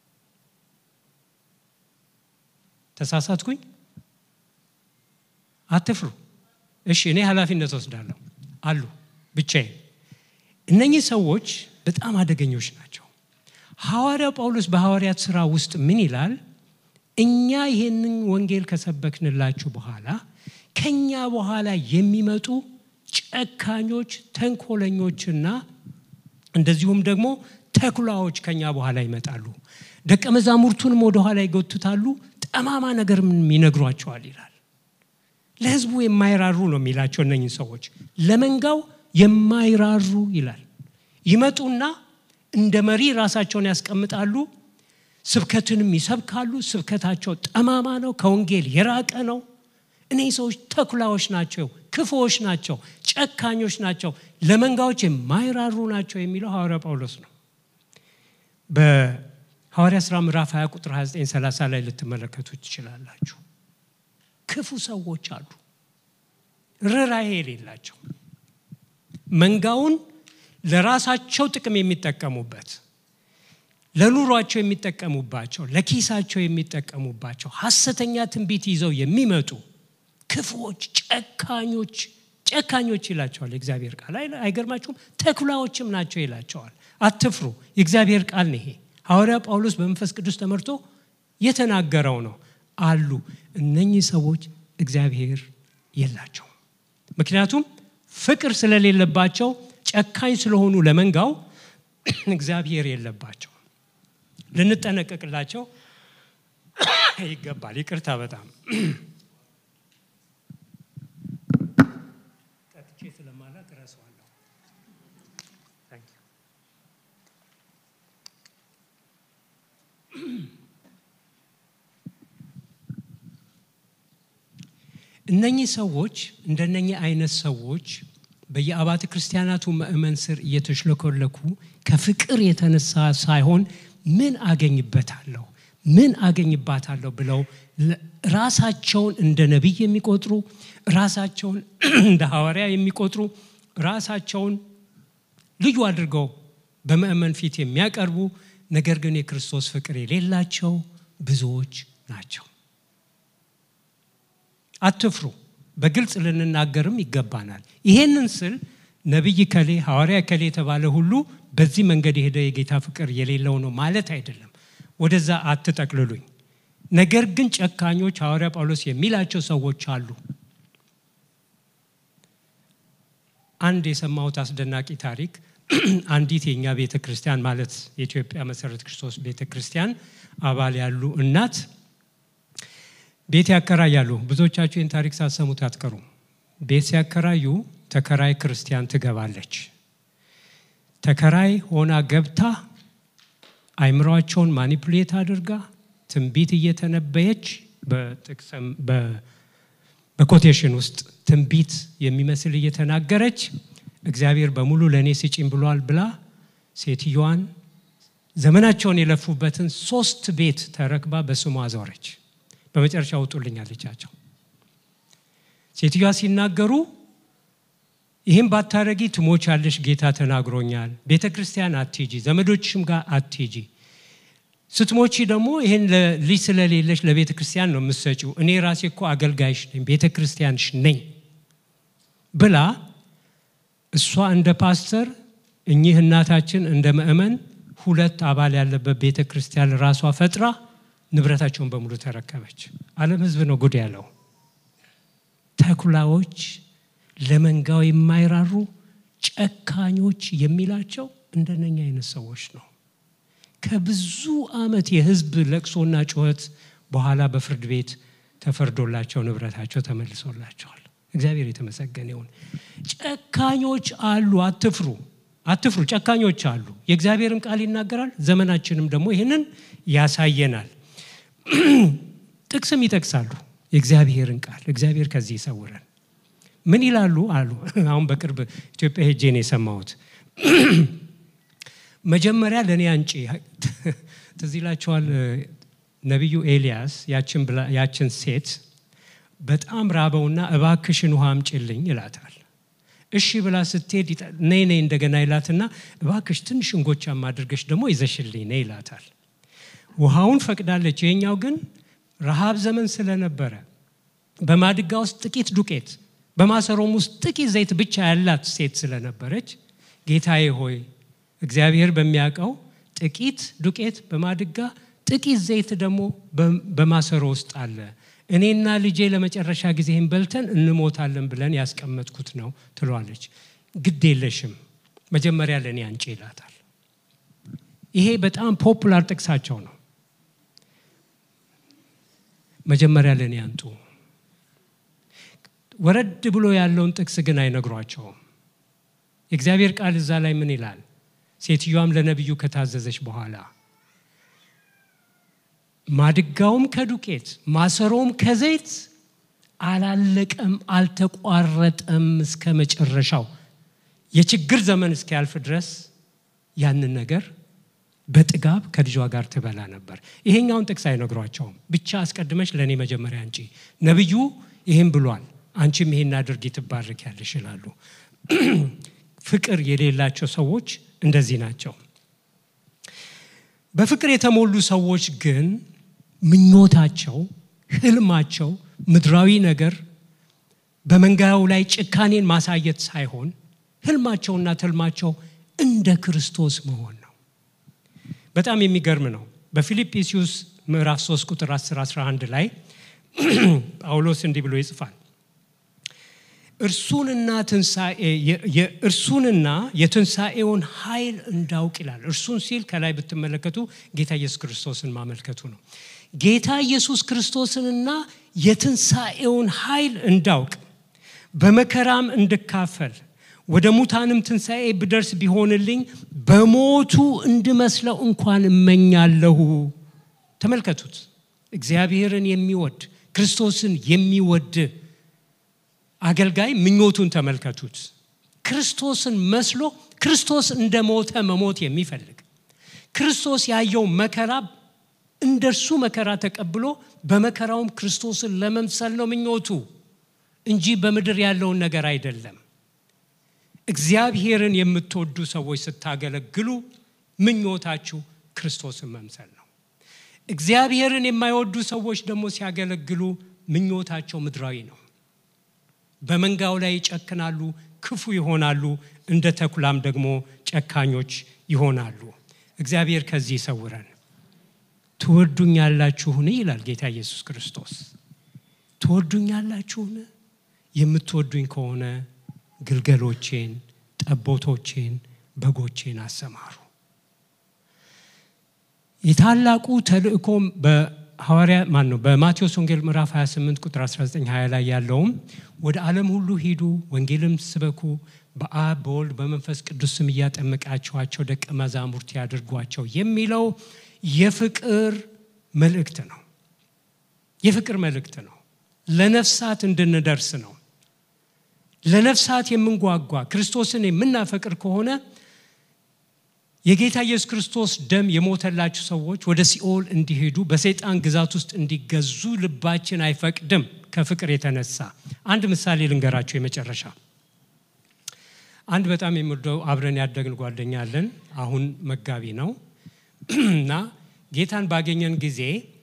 ተሳሳትኩኝ? አትፍሩ። እሺ፣ እኔ ኃላፊነት ወስዳለሁ። አሉ ብቻዬን። እነኚህ ሰዎች በጣም አደገኞች ናቸው። ሐዋርያው ጳውሎስ በሐዋርያት ሥራ ውስጥ ምን ይላል? እኛ ይህንን ወንጌል ከሰበክንላችሁ በኋላ ከኛ በኋላ የሚመጡ ጨካኞች፣ ተንኮለኞችና እንደዚሁም ደግሞ ተኩላዎች ከኛ በኋላ ይመጣሉ። ደቀ መዛሙርቱንም ወደ ኋላ ይጎትታሉ፣ ጠማማ ነገርም ይነግሯቸዋል ይላል። ለሕዝቡ የማይራሩ ነው የሚላቸው እነኝህ ሰዎች ለመንጋው የማይራሩ ይላል። ይመጡና እንደ መሪ ራሳቸውን ያስቀምጣሉ። ስብከትንም ይሰብካሉ። ስብከታቸው ጠማማ ነው፣ ከወንጌል የራቀ ነው። እነዚህ ሰዎች ተኩላዎች ናቸው፣ ክፉዎች ናቸው፣ ጨካኞች ናቸው፣ ለመንጋዎች የማይራሩ ናቸው የሚለው ሐዋርያ ጳውሎስ ነው። በሐዋርያ ሥራ ምዕራፍ 20 ቁጥር 29 30 ላይ ልትመለከቱ ትችላላችሁ። ክፉ ሰዎች አሉ፣ ርኅራኄ የሌላቸው መንጋውን ለራሳቸው ጥቅም የሚጠቀሙበት ለኑሯቸው የሚጠቀሙባቸው ለኪሳቸው የሚጠቀሙባቸው ሐሰተኛ ትንቢት ይዘው የሚመጡ ክፉዎች፣ ጨካኞች ጨካኞች ይላቸዋል የእግዚአብሔር ቃል። አይገርማችሁም? ተኩላዎችም ናቸው ይላቸዋል። አትፍሩ፣ የእግዚአብሔር ቃል ነው ይሄ። ሐዋርያ ጳውሎስ በመንፈስ ቅዱስ ተመርቶ የተናገረው ነው። አሉ እነኚህ ሰዎች እግዚአብሔር የላቸውም። ምክንያቱም ፍቅር ስለሌለባቸው ጨካኝ ስለሆኑ ለመንጋው እግዚአብሔር የለባቸው። ልንጠነቀቅላቸው ይገባል። ይቅርታ በጣም ጠጥቼ ስለማላቅ እረሳዋለሁ። እነኚህ ሰዎች እንደነኚህ አይነት ሰዎች በየአባተ ክርስቲያናቱ ምእመን ስር እየተሽለኮለኩ ከፍቅር የተነሳ ሳይሆን ምን አገኝበታለሁ ምን አገኝባታለሁ ብለው ራሳቸውን እንደ ነቢይ የሚቆጥሩ ራሳቸውን እንደ ሐዋርያ የሚቆጥሩ ራሳቸውን ልዩ አድርገው በምእመን ፊት የሚያቀርቡ ነገር ግን የክርስቶስ ፍቅር የሌላቸው ብዙዎች ናቸው። አትፍሩ። በግልጽ ልንናገርም ይገባናል። ይሄንን ስል ነቢይ ከሌ ሐዋርያ ከሌ የተባለ ሁሉ በዚህ መንገድ የሄደ የጌታ ፍቅር የሌለው ነው ማለት አይደለም። ወደዛ አትጠቅልሉኝ። ነገር ግን ጨካኞች ሐዋርያ ጳውሎስ የሚላቸው ሰዎች አሉ። አንድ የሰማሁት አስደናቂ ታሪክ አንዲት የእኛ ቤተ ክርስቲያን ማለት የኢትዮጵያ መሰረት ክርስቶስ ቤተ ክርስቲያን አባል ያሉ እናት ቤት ያከራያሉ። ብዙዎቻችሁ ይህን ታሪክ ሳሰሙት አትቀሩም። ቤት ሲያከራዩ ተከራይ ክርስቲያን ትገባለች። ተከራይ ሆና ገብታ አይምሯቸውን ማኒፑሌት አድርጋ ትንቢት እየተነበየች በኮቴሽን ውስጥ ትንቢት የሚመስል እየተናገረች እግዚአብሔር በሙሉ ለእኔ ስጪኝ ብሏል ብላ ሴትዮዋን ዘመናቸውን የለፉበትን ሶስት ቤት ተረክባ በስሟ አዞረች። በመጨረሻ ውጡልኝ አለቻቸው። ሴትዮዋ ሲናገሩ ይህም ባታረጊ ትሞቻለሽ፣ ጌታ ተናግሮኛል። ቤተ ክርስቲያን አትሂጂ፣ ዘመዶችሽም ጋር አትሂጂ። ስትሞቺ ደግሞ ይህን ልጅ ስለሌለሽ ለቤተ ክርስቲያን ነው የምትሰጪው። እኔ ራሴ እኮ አገልጋይሽ ነኝ፣ ቤተ ክርስቲያንሽ ነኝ ብላ እሷ እንደ ፓስተር እኚህ እናታችን እንደ ምእመን ሁለት አባል ያለበት ቤተ ክርስቲያን ራሷ ፈጥራ ንብረታቸውን በሙሉ ተረከበች። ዓለም ሕዝብ ነው ጉድ ያለው። ተኩላዎች፣ ለመንጋው የማይራሩ ጨካኞች የሚላቸው እንደነኛ አይነት ሰዎች ነው። ከብዙ ዓመት የሕዝብ ለቅሶና ጩኸት በኋላ በፍርድ ቤት ተፈርዶላቸው ንብረታቸው ተመልሶላቸዋል። እግዚአብሔር የተመሰገነ ይሁን። ጨካኞች አሉ። አትፍሩ፣ አትፍሩ። ጨካኞች አሉ። የእግዚአብሔርም ቃል ይናገራል። ዘመናችንም ደግሞ ይህንን ያሳየናል። ጥቅስም ይጠቅሳሉ የእግዚአብሔርን ቃል። እግዚአብሔር ከዚህ ይሰውረን። ምን ይላሉ አሉ። አሁን በቅርብ ኢትዮጵያ ሄጄ ነው የሰማሁት። መጀመሪያ ለእኔ አንጪ ትዝ ይላችኋል። ነቢዩ ኤልያስ ያችን ሴት በጣም ራበውና እባክሽን ውሃ አምጪልኝ ይላታል። እሺ ብላ ስትሄድ ነይ ነይ እንደገና ይላትና እባክሽ ትንሽ እንጎቻም አድርገሽ ደግሞ ይዘሽልኝ ነይ ይላታል። ውሃውን ፈቅዳለች። ይሄኛው ግን ረሃብ ዘመን ስለነበረ በማድጋ ውስጥ ጥቂት ዱቄት በማሰሮም ውስጥ ጥቂት ዘይት ብቻ ያላት ሴት ስለነበረች ጌታዬ ሆይ እግዚአብሔር በሚያውቀው ጥቂት ዱቄት በማድጋ ጥቂት ዘይት ደግሞ በማሰሮ ውስጥ አለ። እኔና ልጄ ለመጨረሻ ጊዜህን በልተን እንሞታለን ብለን ያስቀመጥኩት ነው ትሏለች። ግድ የለሽም መጀመሪያ ለእኔ አንጪ ይላታል። ይሄ በጣም ፖፑላር ጥቅሳቸው ነው። መጀመሪያ ለእኔ አንጡ። ወረድ ብሎ ያለውን ጥቅስ ግን አይነግሯቸውም። የእግዚአብሔር ቃል እዛ ላይ ምን ይላል? ሴትዮዋም ለነቢዩ ከታዘዘች በኋላ ማድጋውም ከዱቄት ማሰሮም ከዘይት አላለቀም፣ አልተቋረጠም እስከ መጨረሻው የችግር ዘመን እስኪያልፍ ድረስ ያንን ነገር በጥጋብ ከልጇ ጋር ትበላ ነበር። ይሄኛውን ጥቅስ አይነግሯቸውም። ብቻ አስቀድመሽ ለእኔ መጀመሪያ አንቺ ነቢዩ ይህም ብሏል፣ አንቺም ይሄን አድርጊ ትባረኪያለሽ ይላሉ። ፍቅር የሌላቸው ሰዎች እንደዚህ ናቸው። በፍቅር የተሞሉ ሰዎች ግን ምኞታቸው፣ ህልማቸው ምድራዊ ነገር በመንጋው ላይ ጭካኔን ማሳየት ሳይሆን ህልማቸውና ትልማቸው እንደ ክርስቶስ መሆን ነው። በጣም የሚገርም ነው። በፊልጵስዩስ ምዕራፍ 3 ቁጥር 10 11 ላይ ጳውሎስ እንዲህ ብሎ ይጽፋል። እርሱንና ትንሣኤ እርሱንና የትንሣኤውን ኃይል እንዳውቅ ይላል። እርሱን ሲል ከላይ ብትመለከቱ ጌታ ኢየሱስ ክርስቶስን ማመልከቱ ነው። ጌታ ኢየሱስ ክርስቶስንና የትንሣኤውን ኃይል እንዳውቅ በመከራም እንድካፈል ወደ ሙታንም ትንሣኤ ብደርስ ቢሆንልኝ በሞቱ እንድመስለው እንኳን እመኛለሁ። ተመልከቱት። እግዚአብሔርን የሚወድ ክርስቶስን የሚወድ አገልጋይ ምኞቱን ተመልከቱት። ክርስቶስን መስሎ ክርስቶስ እንደ ሞተ መሞት የሚፈልግ ክርስቶስ ያየው መከራ እንደ እርሱ መከራ ተቀብሎ በመከራውም ክርስቶስን ለመምሰል ነው ምኞቱ እንጂ በምድር ያለውን ነገር አይደለም። እግዚአብሔርን የምትወዱ ሰዎች ስታገለግሉ ምኞታችሁ ክርስቶስን መምሰል ነው። እግዚአብሔርን የማይወዱ ሰዎች ደግሞ ሲያገለግሉ ምኞታቸው ምድራዊ ነው። በመንጋው ላይ ይጨክናሉ፣ ክፉ ይሆናሉ፣ እንደ ተኩላም ደግሞ ጨካኞች ይሆናሉ። እግዚአብሔር ከዚህ ይሰውረን። ትወዱኛላችሁን? ይላል ጌታ ኢየሱስ ክርስቶስ። ትወዱኛላችሁን? የምትወዱኝ ከሆነ ግልገሎቼን፣ ጠቦቶቼን፣ በጎቼን አሰማሩ። የታላቁ ተልእኮም በሐዋርያ ማን ነው በማቴዎስ ወንጌል ምዕራፍ 28 ቁጥር 19 20 ላይ ያለውም ወደ ዓለም ሁሉ ሂዱ፣ ወንጌልም ስበኩ፣ በአብ በወልድ በመንፈስ ቅዱስ ስም እያጠመቃችኋቸው ደቀ መዛሙርት ያድርጓቸው የሚለው የፍቅር መልእክት ነው። የፍቅር መልእክት ነው። ለነፍሳት እንድንደርስ ነው። ለነፍሳት የምንጓጓ ክርስቶስን የምናፈቅር ከሆነ የጌታ ኢየሱስ ክርስቶስ ደም የሞተላችሁ ሰዎች ወደ ሲኦል እንዲሄዱ በሰይጣን ግዛት ውስጥ እንዲገዙ ልባችን አይፈቅድም። ከፍቅር የተነሳ አንድ ምሳሌ ልንገራችሁ። የመጨረሻ አንድ በጣም የምወደው አብረን ያደግን ጓደኛ አለን። አሁን መጋቢ ነው እና ጌታን ባገኘን ጊዜ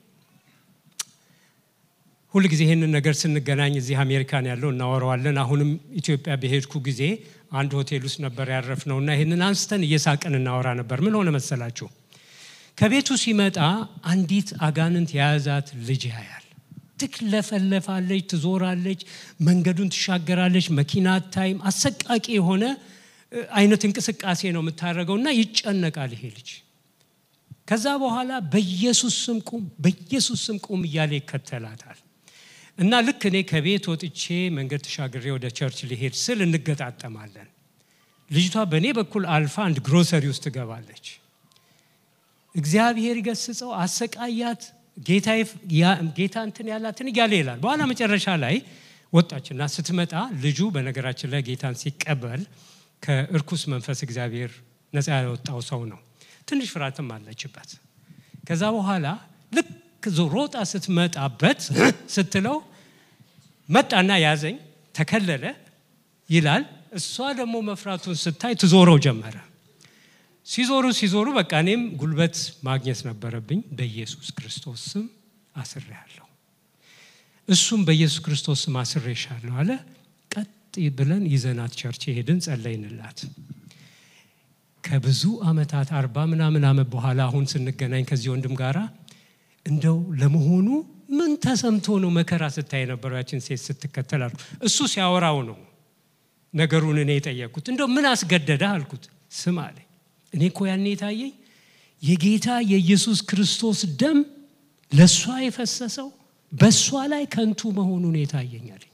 ሁል ጊዜ ይህንን ነገር ስንገናኝ እዚህ አሜሪካን ያለው እናወረዋለን። አሁንም ኢትዮጵያ በሄድኩ ጊዜ አንድ ሆቴል ውስጥ ነበር ያረፍነው እና ይህንን አንስተን እየሳቅን እናወራ ነበር። ምን ሆነ መሰላችሁ? ከቤቱ ሲመጣ አንዲት አጋንንት የያዛት ልጅ ያያል። ትክለፈለፋለች፣ ትዞራለች፣ መንገዱን ትሻገራለች፣ መኪና አታይም። አሰቃቂ የሆነ አይነት እንቅስቃሴ ነው የምታደርገው እና ይጨነቃል ይሄ ልጅ። ከዛ በኋላ በኢየሱስ ስም ቁም፣ በኢየሱስ ስም ቁም እያለ ይከተላታል። እና ልክ እኔ ከቤት ወጥቼ መንገድ ተሻግሬ ወደ ቸርች ሊሄድ ስል እንገጣጠማለን። ልጅቷ በእኔ በኩል አልፋ አንድ ግሮሰሪ ውስጥ ትገባለች። እግዚአብሔር ይገስጸው፣ አሰቃያት፣ ጌታ እንትን ያላትን እያለ ይላል። በኋላ መጨረሻ ላይ ወጣችና ስትመጣ ልጁ በነገራችን ላይ ጌታን ሲቀበል ከእርኩስ መንፈስ እግዚአብሔር ነፃ ያወጣው ሰው ነው። ትንሽ ፍርሃትም አለችበት። ከዛ በኋላ ልክ ሮጣ ስትመጣበት ስትለው መጣና ያዘኝ፣ ተከለለ ይላል። እሷ ደግሞ መፍራቱን ስታይ ትዞረው ጀመረ። ሲዞሩ ሲዞሩ በቃ እኔም ጉልበት ማግኘት ነበረብኝ። በኢየሱስ ክርስቶስ ስም አስሬያለሁ፣ እሱም በኢየሱስ ክርስቶስ ስም አስሬሻለሁ አለ። ቀጥ ብለን ይዘናት ቸርች ሄድን፣ ጸለይንላት። ከብዙ ዓመታት አርባ ምናምን ዓመት በኋላ አሁን ስንገናኝ ከዚህ ወንድም ጋራ እንደው ለመሆኑ ምን ተሰምቶ ነው መከራ ስታይ የነበረው ያችን ሴት ስትከተል አልኩ። እሱ ሲያወራው ነው ነገሩን እኔ የጠየቅኩት። እንደው ምን አስገደደ አልኩት። ስም አለኝ። እኔ እኮ ያኔ የታየኝ የጌታ የኢየሱስ ክርስቶስ ደም ለእሷ የፈሰሰው በእሷ ላይ ከንቱ መሆኑን የታየኝ አለኝ።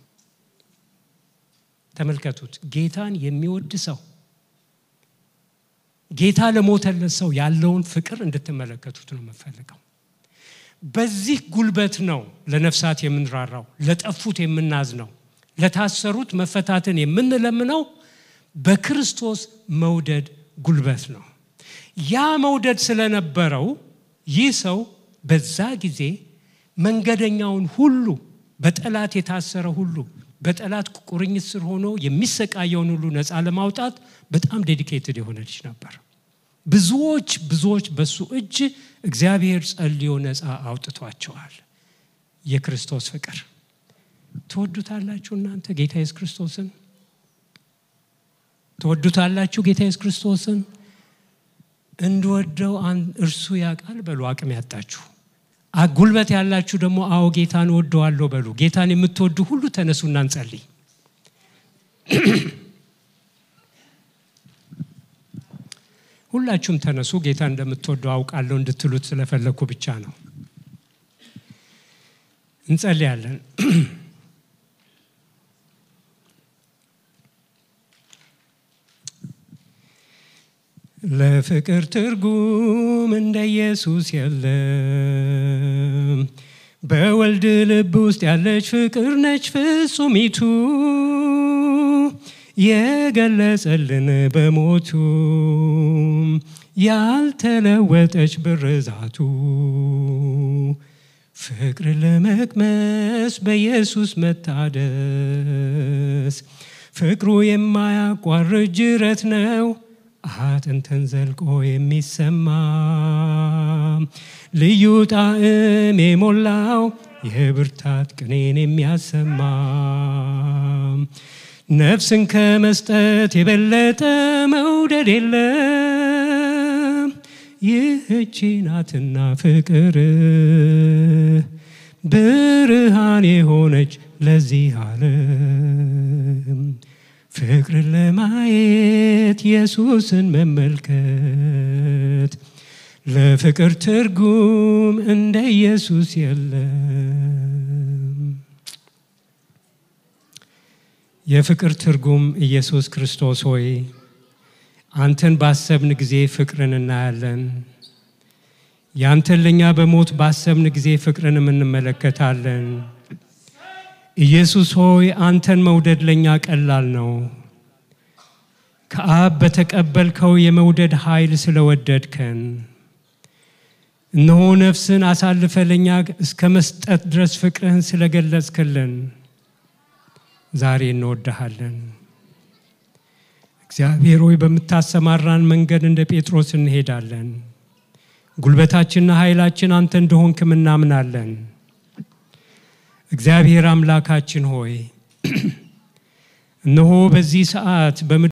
ተመልከቱት። ጌታን የሚወድ ሰው ጌታ ለሞተለት ሰው ያለውን ፍቅር እንድትመለከቱት ነው የምፈልገው። በዚህ ጉልበት ነው ለነፍሳት የምንራራው፣ ለጠፉት የምናዝነው፣ ለታሰሩት መፈታትን የምንለምነው በክርስቶስ መውደድ ጉልበት ነው። ያ መውደድ ስለነበረው ይህ ሰው በዛ ጊዜ መንገደኛውን ሁሉ በጠላት የታሰረ ሁሉ በጠላት ቁርኝት ስር ሆኖ የሚሰቃየውን ሁሉ ነፃ ለማውጣት በጣም ዴዲኬትድ የሆነ ልጅ ነበር። ብዙዎች ብዙዎች በሱ እጅ እግዚአብሔር ጸልዮ ነፃ አውጥቷቸዋል። የክርስቶስ ፍቅር ትወዱታላችሁ እናንተ ጌታ ኢየሱስ ክርስቶስን ትወዱታላችሁ ጌታ ኢየሱስ ክርስቶስን እንድወደው እርሱ ያውቃል በሉ አቅም ያጣችሁ ጉልበት ያላችሁ ደግሞ አዎ ጌታን ወደዋለሁ በሉ ጌታን የምትወዱ ሁሉ ተነሱና እንጸልይ ሁላችሁም ተነሱ። ጌታ እንደምትወደው አውቃለሁ እንድትሉት ስለፈለግኩ ብቻ ነው። እንጸልያለን። ለፍቅር ትርጉም እንደ ኢየሱስ የለም። በወልድ ልብ ውስጥ ያለች ፍቅር ነች ፍጹሚቱ የገለጸልን በሞቱ ያልተለወጠች ብርዛቱ ፍቅር ለመቅመስ በኢየሱስ መታደስ ፍቅሩ የማያቋርጥ ጅረት ነው አጥንትን ዘልቆ የሚሰማ ልዩ ጣዕም የሞላው የብርታት ቅኔን የሚያሰማ ነፍስን ከመስጠት የበለጠ መውደድ የለም። ይህቺ ናትና ፍቅር ብርሃን የሆነች ለዚህ ዓለም ፍቅርን ለማየት ኢየሱስን መመልከት ለፍቅር ትርጉም እንደ ኢየሱስ የለም። የፍቅር ትርጉም ኢየሱስ ክርስቶስ ሆይ አንተን ባሰብን ጊዜ ፍቅርን እናያለን። ያንተን ለእኛ በሞት ባሰብን ጊዜ ፍቅርንም እንመለከታለን። ኢየሱስ ሆይ አንተን መውደድ ለእኛ ቀላል ነው። ከአብ በተቀበልከው የመውደድ ኃይል ስለወደድከን እነሆ ነፍስን አሳልፈ ለእኛ እስከ መስጠት ድረስ ፍቅርህን ስለገለጽክልን ዛሬ እንወድሃለን። እግዚአብሔር ሆይ በምታሰማራን መንገድ እንደ ጴጥሮስ እንሄዳለን። ጉልበታችንና ኃይላችን አንተ እንደሆንክም እናምናለን። እግዚአብሔር አምላካችን ሆይ እነሆ በዚህ ሰዓት